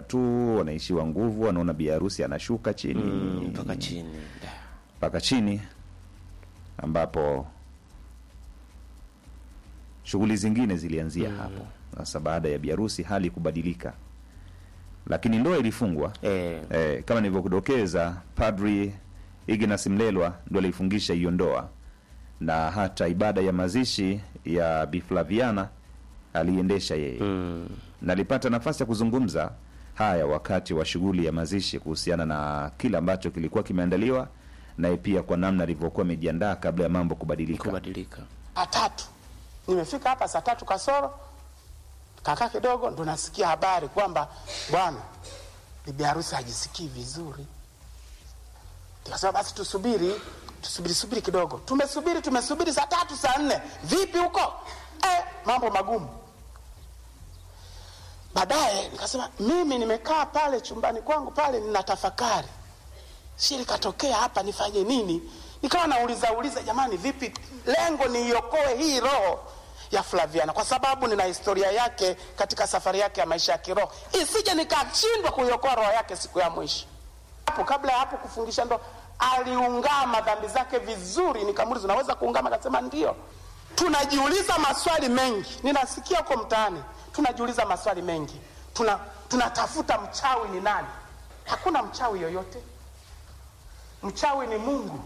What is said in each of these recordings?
tu wanaishiwa nguvu, wanaona bi harusi anashuka chini Mm, mpaka chini Da. mpaka chini, ambapo shughuli zingine zilianzia hapo. Sasa baada ya biharusi hali kubadilika, lakini ndoa ilifungwa. Eh, Eh, kama nilivyokudokeza, Padri Ignas Mlelwa ndo alifungisha hiyo ndoa, na hata ibada ya mazishi ya Bi Flaviana aliendesha yeye mm, na alipata nafasi ya kuzungumza haya wakati wa shughuli ya mazishi kuhusiana na kile ambacho kilikuwa kimeandaliwa, naye pia kwa namna alivyokuwa amejiandaa kabla ya mambo kubadilika. kubadilika saa tatu nimefika hapa saa tatu kasoro kaka kidogo ndo nasikia habari kwamba bwana bibi harusi hajisikii vizuri nikasema basi tusubiri tusubiri subiri kidogo tumesubiri tumesubiri saa tatu saa nne vipi huko eh, mambo magumu baadaye nikasema mimi nimekaa pale chumbani kwangu pale nina tafakari si likatokea hapa nifanye nini nikawa nauliza uliza jamani vipi lengo niiokoe hii roho ya flaviana kwa sababu nina historia yake katika safari yake ya maisha ya kiroho isije nikashindwa kuiokoa roho yake siku ya mwisho hapo kabla ya hapo kufungisha ndo aliungama dhambi zake vizuri nikamuliza unaweza kuungama akasema ndio tunajiuliza maswali mengi ninasikia huko mtaani tunajiuliza maswali mengi tuna tunatafuta mchawi ni nani hakuna mchawi yoyote mchawi ni mungu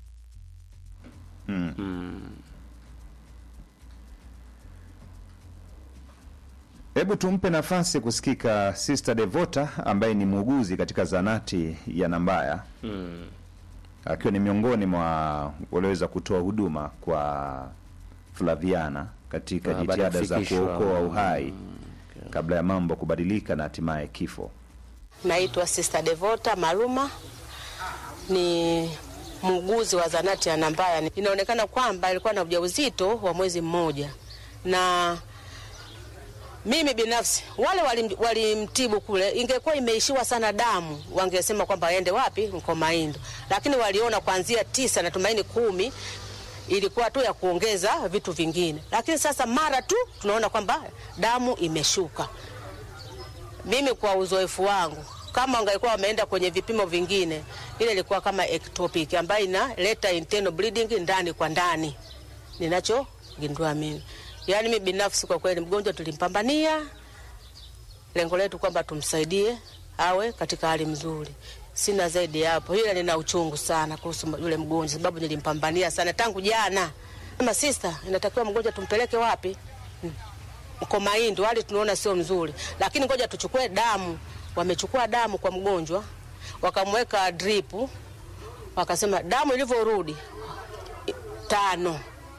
Hebu tumpe nafasi kusikika Sister Devota ambaye ni muuguzi katika zanati ya Nambaya akiwa ni miongoni mwa walioweza kutoa huduma kwa Flaviana katika Ah, baada ya jitihada za kufikishwa. kuokoa uhai kabla ya mambo kubadilika na hatimaye kifo. Naitwa Sister Devota Maluma, ni muuguzi wa zanati ya Nambaya. Inaonekana kwamba alikuwa na ujauzito wa mwezi mmoja, na mimi binafsi wale walim- walimtibu kule, ingekuwa imeishiwa sana damu, wangesema kwamba aende wapi, Mkomaindo, lakini waliona kuanzia tisa na tumaini kumi ilikuwa tu ya kuongeza vitu vingine, lakini sasa mara tu tunaona kwamba damu imeshuka mimi kwa uzoefu wangu kama wangalikuwa wameenda kwenye vipimo vingine, ile ilikuwa kama ectopic ambayo inaleta internal bleeding ndani kwa ndani, ninachogundua mimi. Yaani mimi binafsi kwa kweli, mgonjwa tulimpambania, lengo letu kwamba tumsaidie awe katika hali mzuri. Sina zaidi ya hapo, ila nina uchungu sana kuhusu yule mgonjwa, sababu nilimpambania sana tangu jana. Kama sister, inatakiwa mgonjwa tumpeleke wapi? Mkomaindo, hali tunaona sio mzuri, lakini ngoja tuchukue damu. Wamechukua damu kwa mgonjwa, wakamweka drip, wakasema damu ilivyorudi i- tano,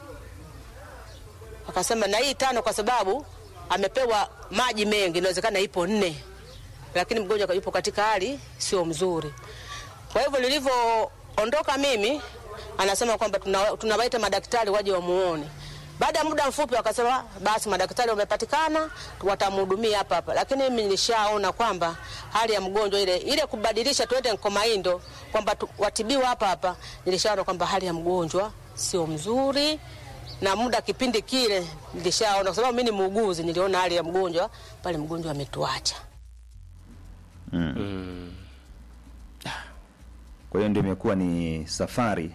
wakasema na hii tano kwa sababu amepewa maji mengi, inawezekana ipo nne, lakini mgonjwa yupo katika hali sio mzuri. Kwa hivyo nilivyoondoka mimi, anasema kwamba tuna- tunawaita madaktari waje wamuone. Baada ya muda mfupi wakasema basi madaktari wamepatikana, watamhudumia hapa hapa, lakini mimi nilishaona kwamba hali ya mgonjwa ile ile kubadilisha tuende Nkomaindo kwamba tu- watibiwa hapa hapa, nilishaona kwamba hali ya mgonjwa sio mzuri na muda kipindi kile nilishaona, kwa sababu mimi ni muuguzi, niliona hali ya mgonjwa pale, mgonjwa ametuacha. Kwa hiyo ndio imekuwa ni safari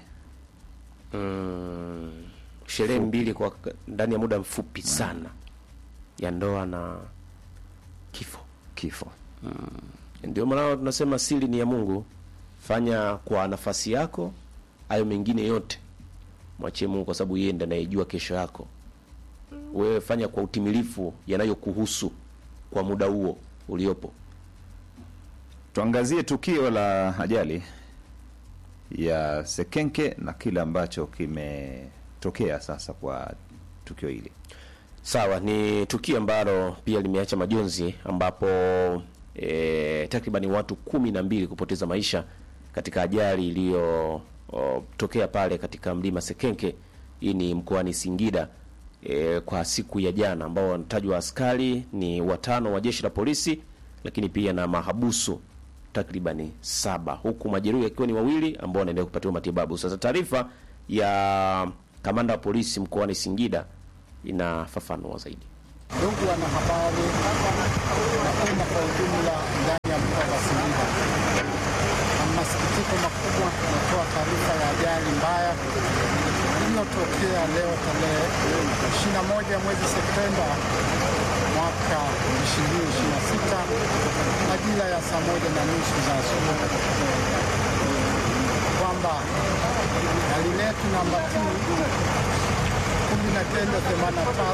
mm, sherehe mbili kwa ndani ya muda mfupi sana ya ndoa na kifo. kifo. Ndio maana tunasema siri ni ya Mungu. Fanya kwa nafasi yako, hayo mengine yote mwachie Mungu, kwa sababu yeye ndiye anayejua kesho yako. Wewe fanya kwa utimilifu yanayokuhusu kwa muda huo uliopo. Tuangazie tukio la ajali ya Sekenke na kile ambacho kimetokea sasa kwa tukio hili. Sawa, ni tukio ambalo pia limeacha majonzi ambapo e, takribani watu kumi na mbili kupoteza maisha katika ajali iliyotokea pale katika mlima Sekenke. Hii ni mkoani Singida e, kwa siku ya jana, ambao wanatajwa askari ni watano wa jeshi la polisi, lakini pia na mahabusu takribani saba, huku majeruhi akiwa ni wawili ambao wanaendelea kupatiwa matibabu. Sasa taarifa ya kamanda wa polisi mkoani Singida inafafanua zaidi. Ndugu wanahabari, hapa na umma kwa ujumla ndani ya leo tarehe 21 mwezi Septemba mwaka 2026 majira ya saa moja na nusu za asubuhi kwamba gari letu namba T 1983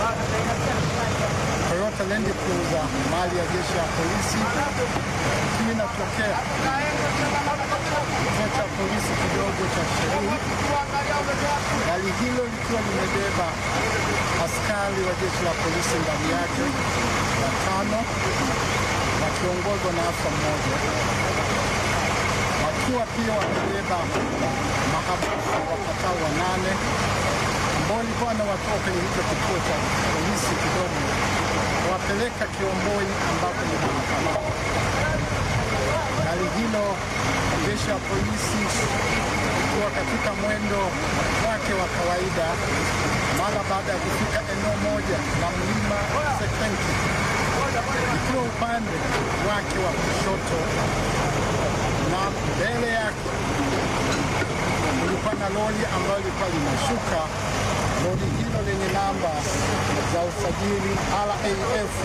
Toyota Land Cruiser mali ya jeshi la polisi ikiwa inatokea kituo cha polisi kidogo cha Sherii. Gari hilo likiwa limebeba askari wa jeshi la polisi ndani yake watano wakiongozwa na afa mmoja, wakiwa pia wamebeba mahabusu wapatao wanane ambao walikuwa wanawatoa kwenye hicho kituo cha polisi kidogo wapeleka Kiomboi ambapo ni mahakamani. Gari hilo jeshi la polisi ikiwa katika mwendo wake wa kawaida, mara baada ya kufika eneo moja la mlima Sekenke, ikiwa upande wake wa kushoto na mbele yake kulikuwa na lori ambayo ilikuwa linashuka. Lori hilo lenye namba za usajili RAF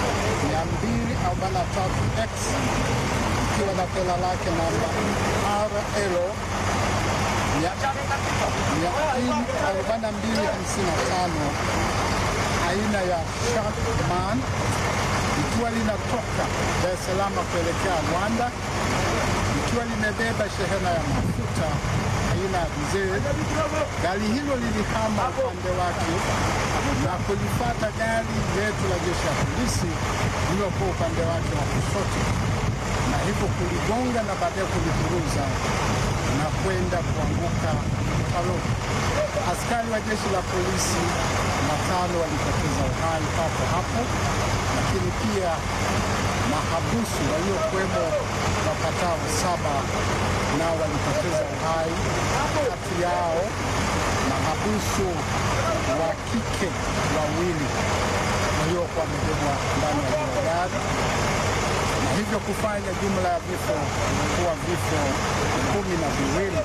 243X ikiwa na tela lake namba RL 4255 aina ya Sharkman ikiwa linatoka Dar es Salaam kuelekea Rwanda likiwa limebeba shehena ya mafuta aina ya dizeli. Gari hilo lilihama upande wake na kulifata gari letu la jeshi la polisi lililokuwa upande wake wa kushoto, na hivyo kuligonga na baadaye kulipuruza na kwenda kuanguka mtaroni. Askari wa jeshi la polisi watano walipoteza uhai papo hapo, lakini pia mahabusu waliokuwemo wapatao saba nao walipoteza uhai. Kati yao mahabusu wa kike wawili waliokuwa wamebebwa ndani ya hilo gari na hivyo kufanya jumla ya vifo kuwa vifo kumi na viwili,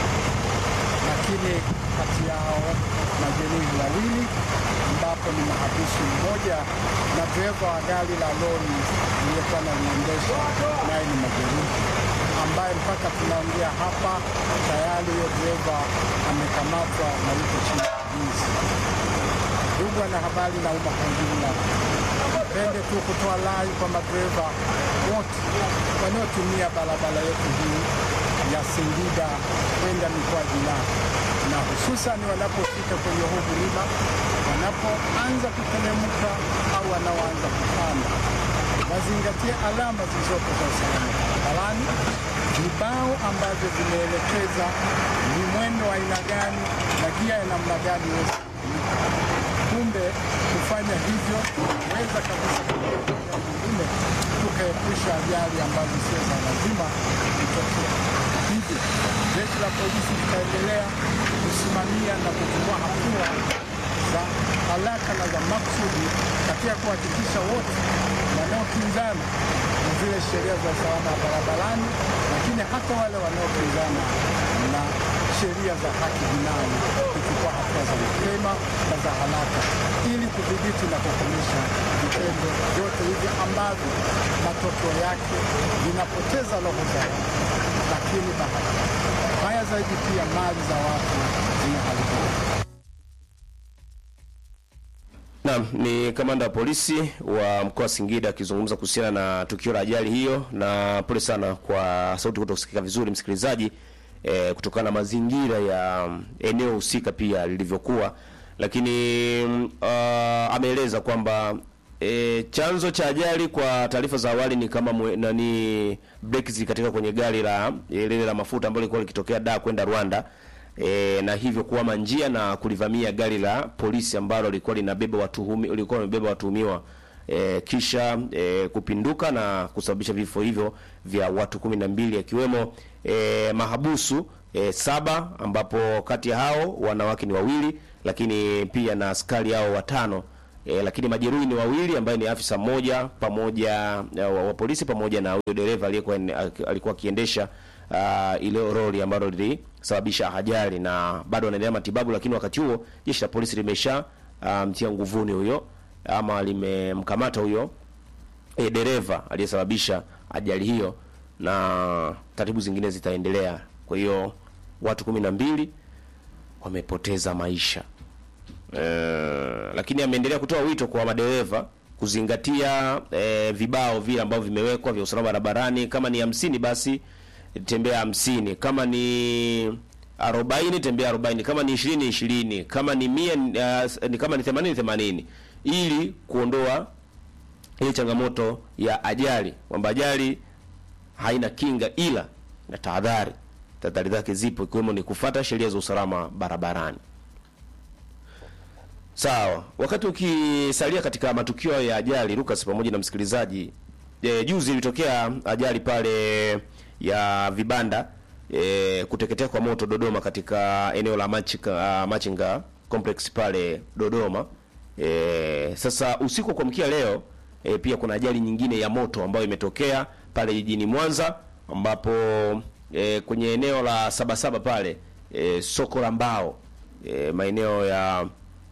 lakini kati yao majeruhi wawili ambapo ni mahabusu mmoja na dereva wa gari la lori aliyekuwa analiendesha naye ni majeruhi, ambaye mpaka tunaongea hapa tayari huyo dereva amekamatwa na yuko chini ya ulinzi. Ndugu wanahabari na umma kwa ujumla, nipende tu kutoa rai kwa madereva wote wanaotumia barabara yetu hii ya Singida kwenda mikoa jirani, na hususan wanapofika kwenye huu mlima, wanapoanza kuteremka au wanaoanza kupanda, wazingatie alama zilizopo za usalama barabarani, vibao ambavyo vimeelekeza ni mwendo wa aina gani na gia ya namna gani iweze kutumika. Kumbe kufanya hivyo weza kabisa nyingine tukaepusha ajali ambazo sio za lazima kutokea. Hivyo jeshi la polisi litaendelea kusimamia na kuchukua hatua za haraka na za maksudi katika kuhakikisha wote wanaokinzana na zile sheria za usalama wa barabarani, lakini hata wale wanaokinzana na sheria za haki jinai kuchukua hatua za mapema na za haraka ili kudhibiti na kukomesha vitendo vyote hivi ambavyo matokeo yake vinapoteza roho za watu, lakini baya zaidi pia mali za watu zinaharibika. Naam, ni kamanda wa polisi wa mkoa wa Singida akizungumza kuhusiana na tukio la ajali hiyo, na pole sana kwa sauti kutosikika vizuri msikilizaji, e, kutokana na mazingira ya mm, eneo husika pia lilivyokuwa, lakini mm, ah, ameeleza kwamba e, chanzo cha ajali kwa taarifa za awali ni kama mwe, nani breki zilikatika kwenye gari la e, lile la mafuta ambalo lilikuwa likitokea Dar kwenda Rwanda e, na hivyo kuama njia na kulivamia gari la polisi ambalo lilikuwa linabeba watuhumi lilikuwa limebeba watuhumiwa e, kisha e, kupinduka na kusababisha vifo hivyo vya watu kumi na mbili akiwemo e, mahabusu e, saba ambapo kati ya hao wanawake ni wawili, lakini pia na askari hao watano E, lakini majeruhi ni wawili ambaye ni afisa mmoja pamoja e, wa, wa polisi pamoja na huyo dereva aliyekuwa alikuwa akiendesha uh, ile lori ambalo sababisha ajali na bado wanaendelea matibabu, lakini wakati huo jeshi la polisi limesha ah, mtia nguvuni huyo ama limemkamata huyo e, dereva aliyesababisha ajali hiyo na taratibu zingine zitaendelea. Kwa hiyo watu kumi na mbili wamepoteza maisha e, lakini ameendelea kutoa wito kwa madereva kuzingatia e, vibao vile ambavyo vimewekwa vya usalama barabarani. Kama ni hamsini basi tembea hamsini, kama ni arobaini tembea arobaini, kama ni ishirini ishirini, kama ni mia uh, ni kama ni themanini themanini, ili kuondoa ile changamoto ya ajali, kwamba ajali haina kinga ila na tahadhari. Tahadhari zake zipo, ikiwemo ni kufuata sheria za usalama barabarani. Sawa, wakati ukisalia katika matukio ya ajali, Lucas pamoja na msikilizaji, e, juzi ilitokea ajali pale ya vibanda e, kuteketea kwa moto Dodoma, katika eneo la Machinga, Machinga complex pale Dodoma. E, sasa usiku wa kuamkia leo e, pia kuna ajali nyingine ya moto ambayo imetokea pale jijini Mwanza ambapo e, kwenye eneo la Sabasaba pale e, soko la mbao e, maeneo ya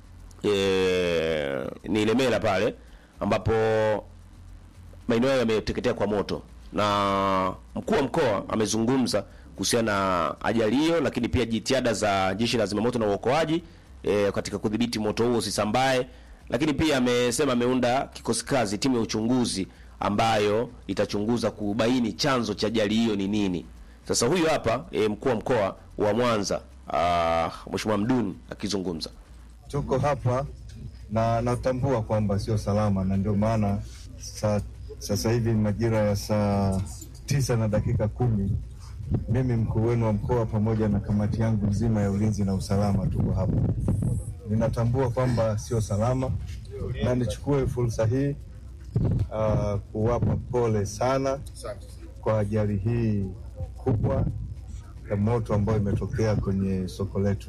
e, ni Ilemela pale ambapo maeneo hayo yameteketea kwa moto, na mkuu wa mkoa amezungumza kuhusiana na ajali hiyo, lakini pia jitihada za jeshi la zimamoto na uokoaji e, katika kudhibiti moto huo usisambae, lakini pia amesema ameunda kikosi kazi, timu ya uchunguzi ambayo itachunguza kubaini chanzo cha ajali hiyo ni nini. Sasa huyu hapa e, mkuu wa mkoa wa Mwanza ah, Mheshimiwa Mduni akizungumza. Tuko hapa na natambua kwamba sio salama, na ndio maana sa, sasa hivi majira ya saa tisa na dakika kumi mimi mkuu wenu wa mkoa pamoja na kamati yangu nzima ya ulinzi na usalama tuko hapa. Ninatambua kwamba sio salama, na nichukue fursa hii uh, kuwapa pole sana kwa ajali hii kubwa ya moto ambayo imetokea kwenye soko letu.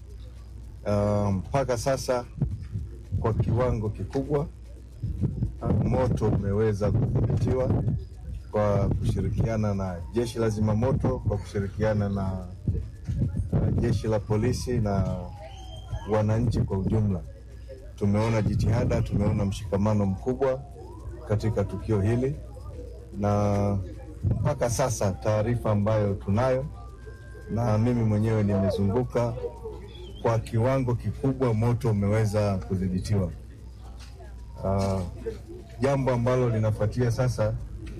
Uh, mpaka sasa kwa kiwango kikubwa uh, moto umeweza kudhibitiwa kwa kushirikiana na jeshi la zimamoto, kwa kushirikiana na uh, jeshi la polisi na wananchi kwa ujumla. Tumeona jitihada, tumeona mshikamano mkubwa katika tukio hili, na mpaka sasa taarifa ambayo tunayo na mimi mwenyewe nimezunguka kwa kiwango kikubwa moto umeweza kudhibitiwa. Uh, jambo ambalo linafuatia sasa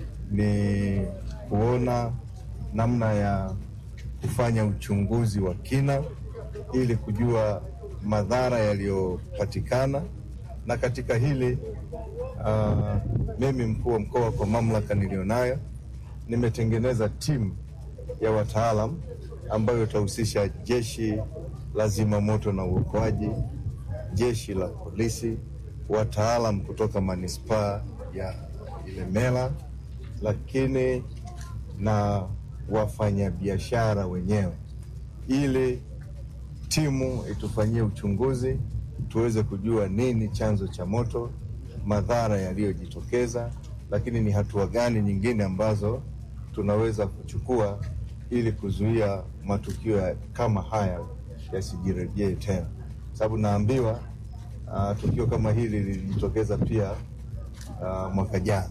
ni kuona namna ya kufanya uchunguzi wa kina ili kujua madhara yaliyopatikana, na katika hili uh, mimi mkuu wa mkoa kwa mamlaka niliyonayo nimetengeneza timu ya wataalam ambayo itahusisha jeshi la zimamoto na uokoaji, jeshi la polisi, wataalam kutoka manispaa ya Ilemela, lakini na wafanyabiashara wenyewe, ili timu itufanyie uchunguzi tuweze kujua nini chanzo cha moto, madhara yaliyojitokeza, lakini ni hatua gani nyingine ambazo tunaweza kuchukua ili kuzuia matukio ya kama haya yasijirejee tena, sababu naambiwa uh, tukio kama hili lilijitokeza pia uh, mwaka jana.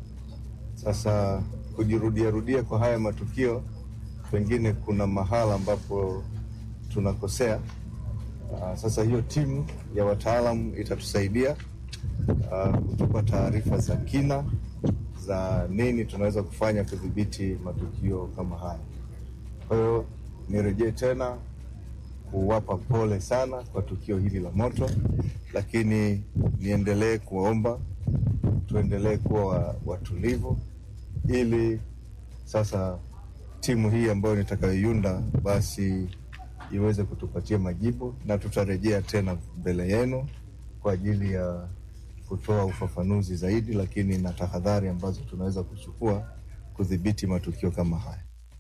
Sasa kujirudia rudia kwa haya matukio, pengine kuna mahala ambapo tunakosea. Uh, sasa hiyo timu ya wataalamu itatusaidia uh, kutupa taarifa za kina za nini tunaweza kufanya kudhibiti matukio kama haya. Kwa hiyo nirejee tena kuwapa pole sana kwa tukio hili la moto, lakini niendelee kuwaomba tuendelee kuwa watulivu, ili sasa timu hii ambayo nitakayoiunda basi iweze kutupatia majibu, na tutarejea tena mbele yenu kwa ajili ya kutoa ufafanuzi zaidi, lakini na tahadhari ambazo tunaweza kuchukua kudhibiti matukio kama haya.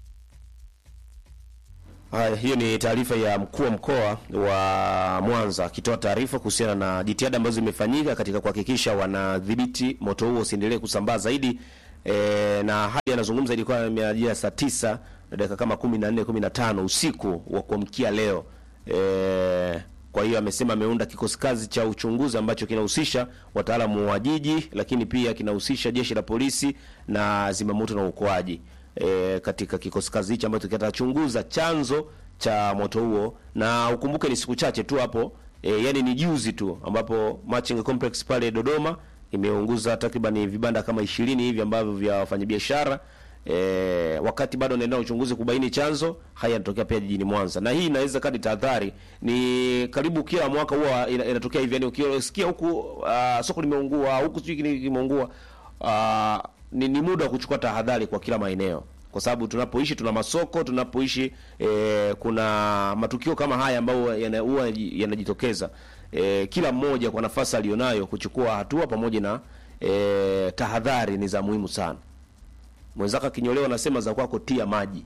Haya, hiyo ni taarifa ya mkuu wa mkoa wa Mwanza akitoa taarifa kuhusiana na jitihada ambazo zimefanyika katika kuhakikisha wanadhibiti moto huo usiendelee kusambaa zaidi e, na hadi anazungumza ilikuwa majira saa tisa na dakika kama kumi na nne kumi na tano usiku wa kuamkia leo e, kwa hiyo amesema ameunda kikosi kazi cha uchunguzi ambacho kinahusisha wataalamu wa jiji, lakini pia kinahusisha jeshi la polisi na zimamoto na uokoaji e, katika kikosi kazi hichi ambacho kitachunguza chanzo cha moto huo, na ukumbuke ni siku chache tu hapo e, yani ni juzi tu ambapo Machinga Complex pale Dodoma imeunguza takriban vibanda kama ishirini hivi ambavyo vya wafanyabiashara e, wakati bado anaendelea na uchunguzi kubaini chanzo. Haya yanatokea pia jijini Mwanza, na hii inaweza kadi tahadhari. Ni karibu kila mwaka huwa ina- inatokea hivi, yani ukisikia huku uh, soko limeungua huku sijui kile kimeungua, uh, ni, ni muda wa kuchukua tahadhari kwa kila maeneo kwa sababu tunapoishi tuna masoko, tunapoishi e, kuna matukio kama haya ambayo yana- huwa yanajitokeza. E, kila mmoja kwa nafasi alionayo kuchukua hatua pamoja na e, tahadhari ni za muhimu sana. Mwenzako akinyolewa, nasema za kwako tia maji.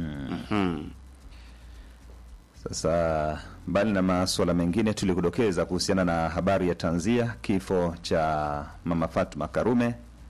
Sasa mbali na masuala mengine, tulikudokeza kuhusiana na habari ya tanzia kifo cha mama Fatma Karume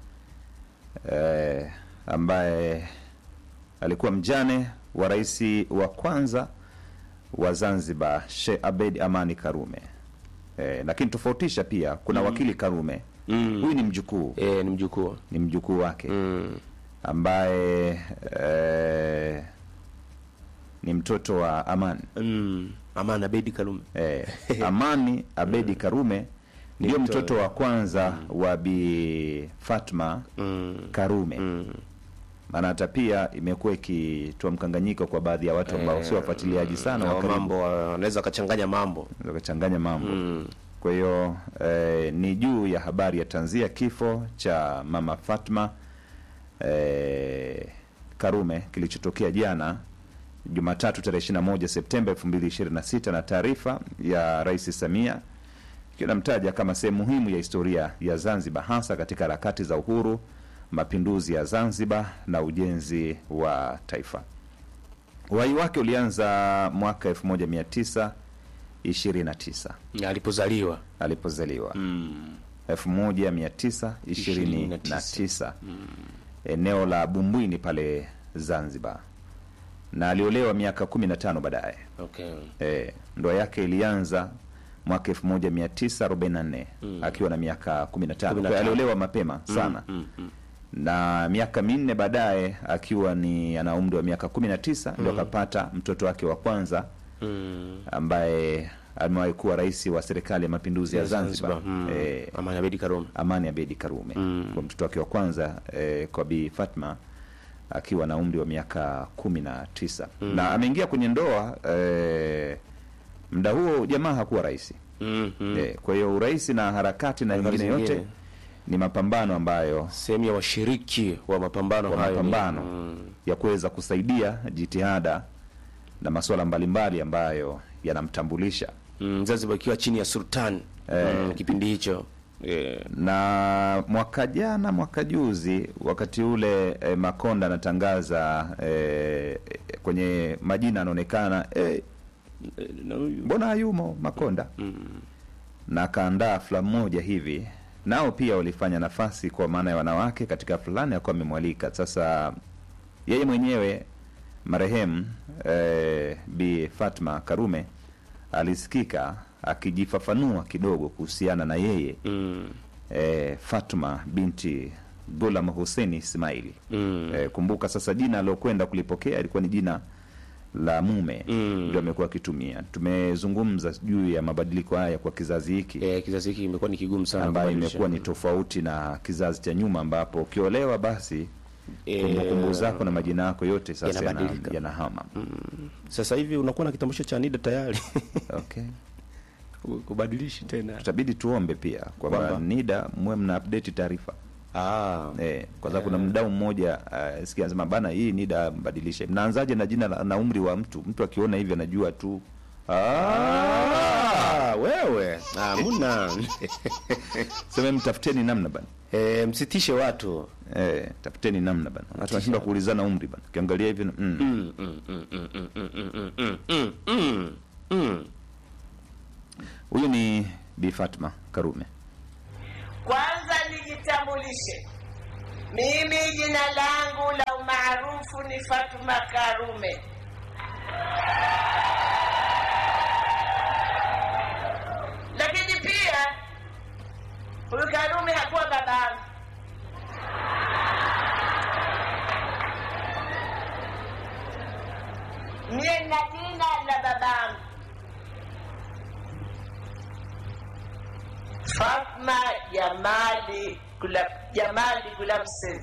eh, ambaye alikuwa mjane wa rais wa kwanza wa Zanzibar Sheikh Abed Amani Karume. Eh, lakini tofautisha pia kuna wakili Karume huyu ni mjukuu E, ni mjukuu ni mjukuu wake mm. ambaye eh, ni mtoto wa Amani mm. Amani Abedi Karume eh, Amani Abedi Karume ndio mtoto- mtoto wa kwanza wa Bi Fatma mm. Karume mm. maana hata pia imekuwa ikitoa mkanganyiko kwa baadhi ya watu ambao sio wafuatiliaji sana na wa karibu, mambo wanaweza wakachanganya mambo wakachanganya mambo mm. kwa hiyo eh, ni juu ya habari ya tanzia kifo cha mama Fatma eh, Karume kilichotokea jana Jumatatu tarehe 21 Septemba 2026 na taarifa ya Rais Samia ikiwa inamtaja kama sehemu muhimu ya historia ya Zanzibar hasa katika harakati za uhuru, mapinduzi ya Zanzibar na ujenzi wa taifa. Uhai wake ulianza mwaka 1929 alipozaliwa alipozaliwa mm. 1929 eneo la Bumbwini pale Zanzibar, na aliolewa miaka 15 baadaye. okay. E, ndoa yake ilianza mwaka 1944 akiwa na miaka 15. Kwa hiyo 15. aliolewa mapema sana mm. Mm. na miaka minne baadaye akiwa ni ana umri wa miaka 19 ndio akapata mtoto wake wa kwanza Mm. ambaye amewahi kuwa rais wa serikali ya mapinduzi ya Zanzibar, mm. Eh, Amani Abedi Karume Amani Abedi Karume Mm. kwa mtoto wake wa kwanza eh, kwa Bi Fatma akiwa na umri wa miaka kumi na tisa na ameingia kwenye ndoa eh, muda huo jamaa hakuwa rais mm. mm. eh, kwa hiyo urais na harakati na Harakati mengine yote zingine. ni mapambano ambayo sehemu ya washiriki wa mapambano kwa hayo ni- mapambano mm. ya kuweza kusaidia jitihada na masuala mbalimbali ambayo yanamtambulisha mm. Zanzibar ikiwa chini ya sultan mm. kipindi hicho eh. na mwaka jana mwaka juzi wakati ule eh, Makonda anatangaza eh, kwenye majina anaonekana eh, na huyu mbona hayumo Makonda na akaandaa filamu moja hivi, nao pia walifanya nafasi kwa maana ya wanawake katika fulani akuwa amemwalika. Sasa yeye mwenyewe marehemu eh, Bi Fatma Karume alisikika akijifafanua kidogo kuhusiana na yeye mm. eh, Fatma binti Gulam Hussein Ismaili. Mm. Eh, kumbuka sasa jina aliokwenda kulipokea ilikuwa ni jina la mume Mm. ndio amekuwa akitumia. Tumezungumza juu ya mabadiliko haya kwa kizazi hiki eh, kizazi hiki imekuwa ni kigumu sana ambayo kubadilisha. imekuwa ni tofauti na kizazi cha nyuma ambapo ukiolewa basi Eh, kumbukumbu zako na majina yako yote sasa yana- yanabadilika. yanahama. sasa hivi unakuwa na kitambulisho cha NIDA tayari Okay. kubadilishi tena Tutabidi tuombe pia kwamba Kwamba? NIDA muwe mna update taarifa ah. Eh, kwa sababu kuna mdau mmoja uh, sikia anasema bana, hii NIDA mbadilishe. Mnaanzaje na jina la- na umri wa mtu? Mtu akiona hivi anajua tu ah, Ah, wewe ah, muna sema mtafuteni namna bana. eh, msitishe watu Eh, tafuteni namna bana. Watu wanashindwa kuulizana umri bana. Ukiangalia hivi mm. mm, mm, mm, mm, mm, mm, mm, mm, mm, mm, mm. Huyu ni Bi Fatma Karume. Kwanza nijitambulishe, Mimi jina langu la umaarufu ni Fatuma Karume. Lakini pia huyu Karume hakuwa babangu. Mie na jina la babangu Fatma Jamali Gulab, Jamali Gulabsen.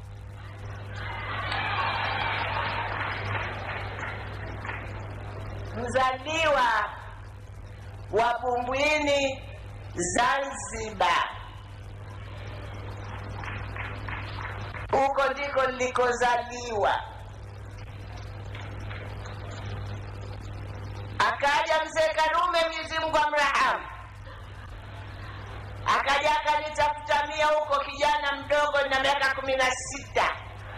Mzaliwa wa Bumbwini, Zanzibar. Huko ndiko nilikozaliwa. Akaja mzee Karume, Mwenyezi Mungu amrahamu, akaja akanitafuta mia huko, kijana mdogo na miaka kumi na sita.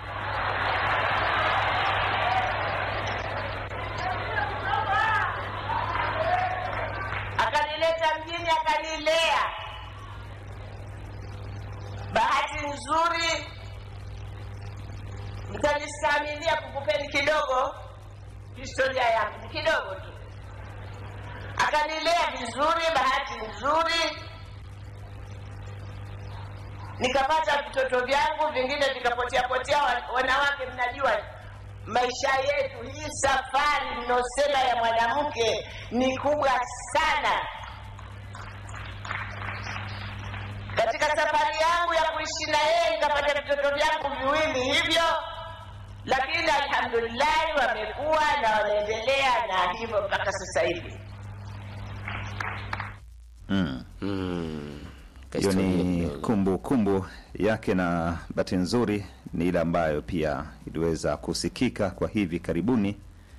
Akanileta mjini, akanilea. Bahati nzuri, mtanistamilia kukupeni kidogo historia yangu kidogo tu. Akanilea vizuri, bahati nzuri nikapata vitoto vyangu, vingine vikapotea potea. Wa- Wanawake, mnajua maisha yetu, hii safari mnaosema ya mwanamke ni kubwa sana. Katika safari yangu ya kuishi na yeye nikapata vitoto vyangu viwili hivyo, lakini alhamdulillahi wamekuwa na wanaendelea na hivyo mpaka sasa hivi. Mm. Mm. Hiyo Kahistoria ni kidogo. kumbu kumbu yake, na bahati nzuri ni ile ambayo pia iliweza kusikika kwa hivi karibuni.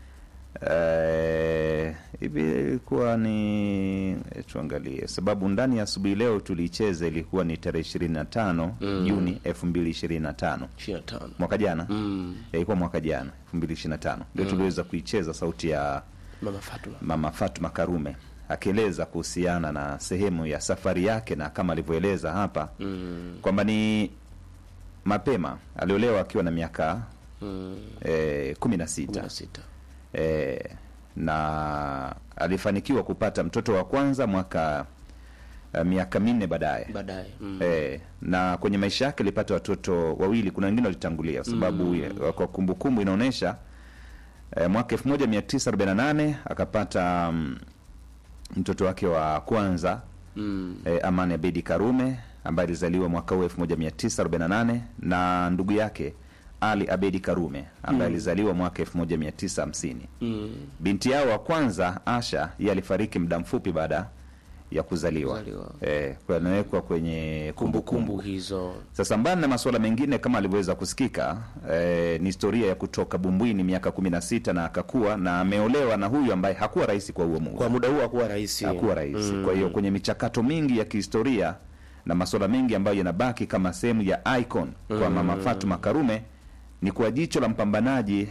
Eh, hivi ilikuwa ni eh, tuangalie, sababu ndani ya asubuhi leo tuliicheza, ilikuwa ni tarehe ishirini na tano Juni elfu mbili ishirini na tano 25. mwaka jana Mm. Eh, ilikuwa mwaka jana elfu mbili ishirini na tano ndio tuliweza kuicheza sauti ya Mama Fatuma. Mama Fatuma Karume akieleza kuhusiana na sehemu ya safari yake na kama alivyoeleza hapa Mm. kwamba ni mapema aliolewa akiwa na miaka Mm. eh, kumi na sita 16. eh, na alifanikiwa kupata mtoto wa kwanza mwaka eh, miaka minne baadaye Baadaye. Mm. Eh, na kwenye maisha yake alipata watoto wawili. Kuna wengine walitangulia kwa sababu ya- kwa kumbukumbu inaonyesha eh, mwaka 1948 akapata mm, mtoto wake wa kwanza Mm. eh, Amani Abedi Karume ambaye alizaliwa mwaka huu 1948 na ndugu yake Ali Abedi Karume ambaye alizaliwa mwaka 1950. Mm. Binti yao wa kwanza Asha yeye alifariki muda mfupi baada ya kuzaliwa, Kuzaliwa. eh, kwa anawekwa kwenye kumbukumbu Kumbukumbu hizo. sasa mbali na masuala mengine kama alivyoweza kusikika eh, ni historia ya kutoka Bumbwini miaka kumi na sita na akakua na ameolewa na huyu ambaye hakuwa rahisi kwa huo muda Kwa muda huu hakuwa rahisi. hakuwa rahisi. Kwa hiyo kwenye michakato mingi ya kihistoria na masuala mengi ambayo yanabaki kama sehemu ya icon kwa Mama Fatuma Karume ni kwa jicho la mpambanaji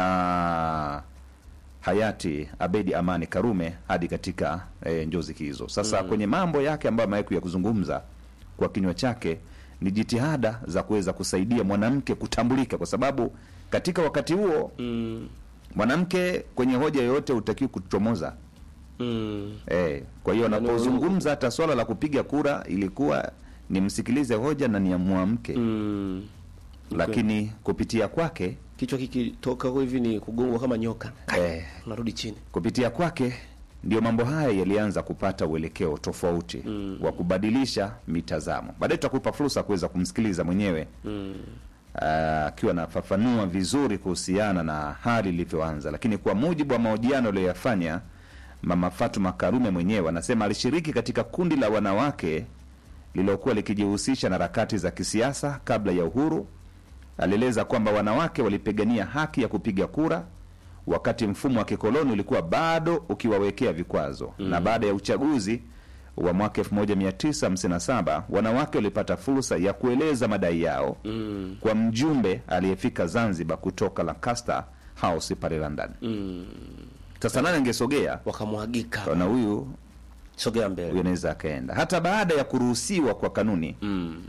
na hayati Abedi Amani Karume hadi katika e, njozi hizo. Sasa kwenye mambo yake ambayo amewahi ya kuzungumza kwa kinywa chake ni jitihada za kuweza kusaidia mwanamke kutambulika, kwa sababu katika wakati huo Mm. mwanamke kwenye hoja yoyote hutakiwi kuchomoza. Mm. Eh, kwa hiyo Yaani anapozungumza hata swala la kupiga kura ilikuwa nimsikilize hoja na niamwamke Mm. lakini kupitia kwake Kichwa kikitoka hivi ni kugongwa kama nyoka. eh, Unarudi chini. kupitia kwake ndio mambo haya yalianza kupata uelekeo tofauti wa kubadilisha mitazamo. Baadaye tutakupa fursa ya kuweza kumsikiliza mwenyewe Mm. ah, akiwa anafafanua vizuri kuhusiana na hali ilivyoanza, lakini kwa mujibu wa mahojiano aliyoyafanya Mama Fatuma Karume mwenyewe anasema alishiriki katika kundi la wanawake lililokuwa likijihusisha na harakati za kisiasa kabla ya uhuru. Alieleza kwamba wanawake walipigania haki ya kupiga kura wakati mfumo wa kikoloni ulikuwa bado ukiwawekea vikwazo na baada ya uchaguzi wa mwaka 1957 wanawake walipata fursa ya kueleza madai yao Mm. kwa mjumbe aliyefika Zanzibar kutoka Lancaster House pale London. Mm. Sasa nani angesogea Wakamwagika. na huyu Sogea huyu mbele. anaweza akaenda hata baada ya kuruhusiwa kwa kanuni Mm.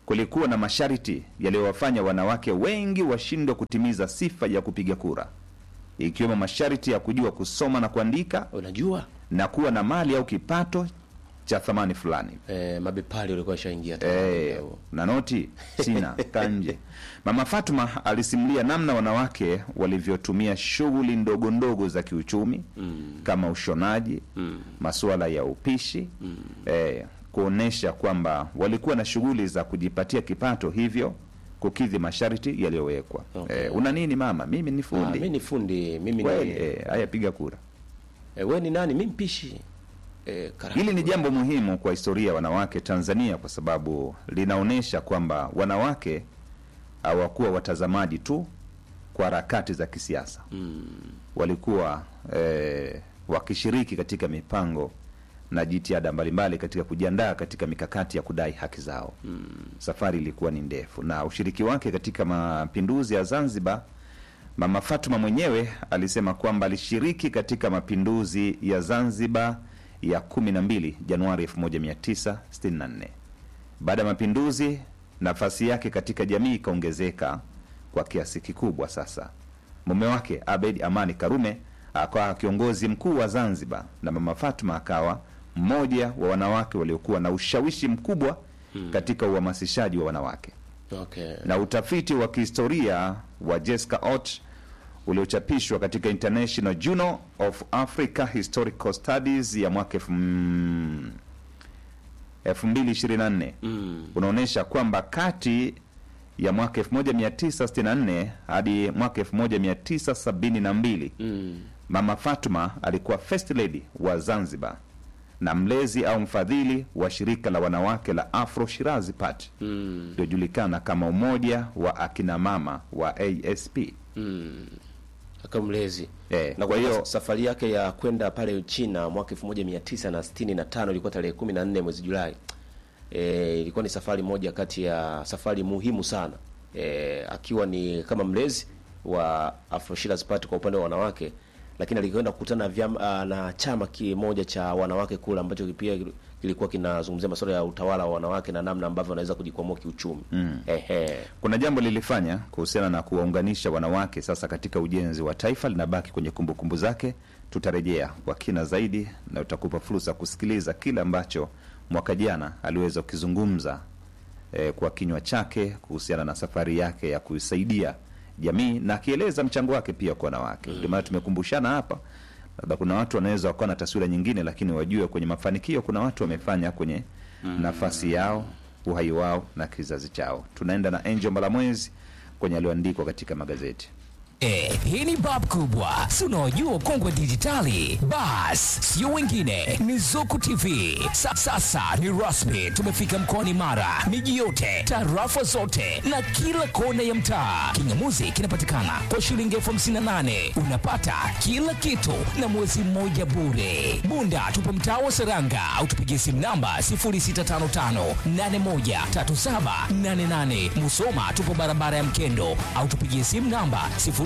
kulikuwa na masharti yaliyowafanya wanawake wengi washindwe kutimiza sifa ya kupiga kura, ikiwemo masharti ya kujua kusoma na kuandika unajua na kuwa na mali au kipato cha thamani fulani. eh, mabepali ulikuwa ishaingia Eh, na noti sina kanje. Mama Fatuma alisimulia namna wanawake walivyotumia shughuli ndogo ndogo za kiuchumi kama ushonaji, masuala ya upishi eh, kuonesha kwamba walikuwa na shughuli za kujipatia kipato, hivyo kukidhi masharti yaliyowekwa. Okay. Eh, una nini mama? Mimi ni Ah, fundi. mi ni fundi mimi Kweli, ni eh, haya piga kura. eh, we ni nani mi mpishi eh, karanga. Hili ni jambo muhimu kwa historia ya wanawake Tanzania kwa sababu linaonyesha kwamba wanawake hawakuwa watazamaji tu kwa harakati za kisiasa mm. walikuwa eh, wakishiriki katika mipango na jitihada mbalimbali katika kujiandaa katika mikakati ya kudai haki zao mm. Safari ilikuwa ni ndefu, na ushiriki wake katika mapinduzi ya Zanzibar Mama Fatuma mwenyewe alisema kwamba alishiriki katika mapinduzi ya Zanzibar ya 12 Januari 1964. Baada ya mapinduzi, nafasi yake katika jamii ikaongezeka kwa kiasi kikubwa. Sasa mume wake Abed Amani Karume akawa kiongozi mkuu wa Zanzibar na Mama Fatuma akawa mmoja wa wanawake waliokuwa na ushawishi mkubwa katika uhamasishaji wa wanawake okay. na utafiti wa kihistoria wa Jessica Ott uliochapishwa katika International Journal of Africa Historical Studies ya mwaka elfu mm, 2024 unaonyesha kwamba kati ya mwaka 1964 hadi mwaka 1972 Mama Fatuma alikuwa first lady wa Zanzibar na mlezi au mfadhili wa shirika la wanawake la Afro Shirazi Party iliyojulikana kama Umoja wa Akina Mama wa ASP. akamlezi Eh, na kwa kwa hiyo hiyo- safari yake ya kwenda pale China mwaka 1965 ilikuwa tarehe 14 mwezi Julai. E, ilikuwa ni safari moja kati ya safari muhimu sana e, akiwa ni kama mlezi wa Afro Shirazi Party kwa upande wa wanawake, lakini alikwenda kukutana na vyama, ah, na chama kimoja cha wanawake kule ambacho pia kilikuwa kinazungumzia masuala ya utawala wa wanawake na namna ambavyo wanaweza kujikwamua kiuchumi. Ehe. Kuna jambo lilifanya kuhusiana na kuwaunganisha wanawake sasa katika ujenzi wa taifa, linabaki kwenye kumbukumbu zake. Tutarejea kwa kina zaidi na utakupa fursa kusikiliza kile ambacho mwaka jana aliweza kukizungumza eh, kwa kinywa chake kuhusiana na safari yake ya kuisaidia jamii na akieleza mchango wake pia kwa wanawake. Ndio maana tumekumbushana hapa, labda kuna watu wanaweza wakawa na taswira nyingine, lakini wajue kwenye mafanikio kuna watu wamefanya kwenye nafasi yao, uhai wao na kizazi chao. Tunaenda na Angel Mbalamwezi kwenye aliyoandikwa katika magazeti. Eh, hii ni bab kubwa si unaojua kongwe dijitali bas sio wengine ni zuku tv Sa, sasa ni rasmi tumefika mkoani mara miji yote tarafa zote na kila kona ya mtaa kingamuzi kinapatikana kwa shilingi elfu hamsini na nane unapata kila kitu na mwezi mmoja bure bunda tupo mtaa wa seranga au tupigie simu namba 0655813788 musoma tupo barabara ya mkendo au tupigie simu namba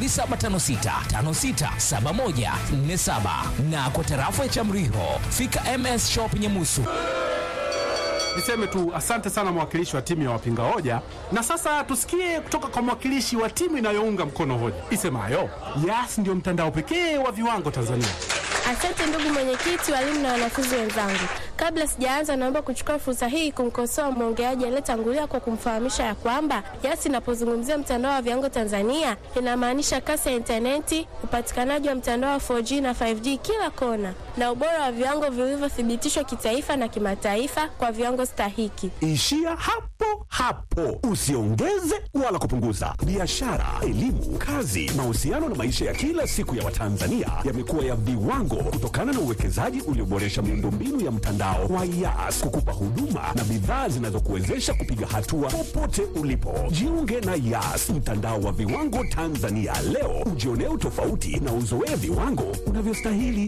0756567147 na kwa tarafa ya Chamriho fika MS Shop Nyamusu. Niseme tu asante sana mwakilishi wa timu ya wapinga hoja, na sasa tusikie kutoka kwa mwakilishi wa timu inayounga mkono hoja isemayo Yas ndio mtandao pekee wa viwango Tanzania. Asante ndugu mwenyekiti, walimu na wanafunzi wenzangu. Kabla sijaanza, naomba kuchukua fursa hii kumkosoa mwongeaji aliyetangulia kwa kumfahamisha ya kwamba Yas inapozungumzia mtandao wa viwango Tanzania inamaanisha kasi ya intaneti, upatikanaji wa mtandao wa 4G na 5G kila kona, na ubora wa viwango vilivyothibitishwa kitaifa na kimataifa kwa viwango stahiki. Ishia hapo hapo, usiongeze wala kupunguza. Biashara, elimu, kazi, mahusiano na maisha ya kila siku ya Watanzania yamekuwa ya viwango kutokana na uwekezaji ulioboresha miundombinu ya mtandao wa Yas kukupa huduma na bidhaa zinazokuwezesha kupiga hatua popote ulipo. Jiunge na Yas, mtandao wa viwango Tanzania leo, ujionee utofauti na uzoee viwango unavyostahili.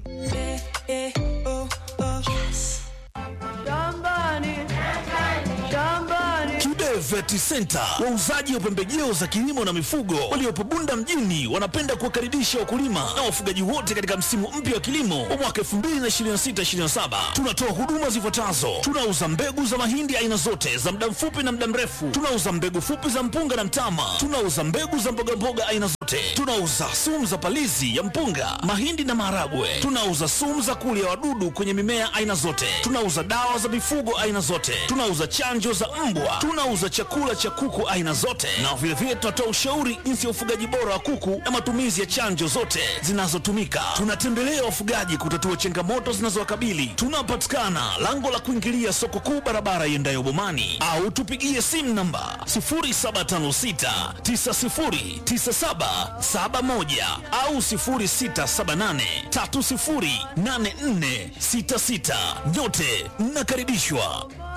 Kibe Vet Agrovet Center, wauzaji wa pembejeo za kilimo na mifugo waliopo Bunda mjini, wanapenda kuwakaribisha wakulima na wafugaji wote katika msimu mpya wa kilimo wa mwaka 2026/2027. Tunatoa huduma zifuatazo: tunauza mbegu za mahindi aina zote za muda mfupi na muda mrefu, tunauza mbegu fupi za mpunga na mtama, tunauza mbegu za mbogamboga aina zote, tunauza sumu za palizi ya mpunga, mahindi na maharagwe, tunauza sumu za kulia wadudu kwenye mimea aina zote, tunauza dawa za mifugo aina zote, tunauza chanjo za mbwa, tunauza chakula cha kuku aina zote, na vilevile tunatoa ushauri jinsi ya ufugaji bora wa kuku na matumizi ya chanjo zote zinazotumika. Tunatembelea wafugaji kutatua changamoto zinazowakabili. Tunapatikana lango la kuingilia soko kuu, barabara iendayo Bomani, au tupigie simu namba 0756909771 au 0678308466. Nyote mnakaribishwa.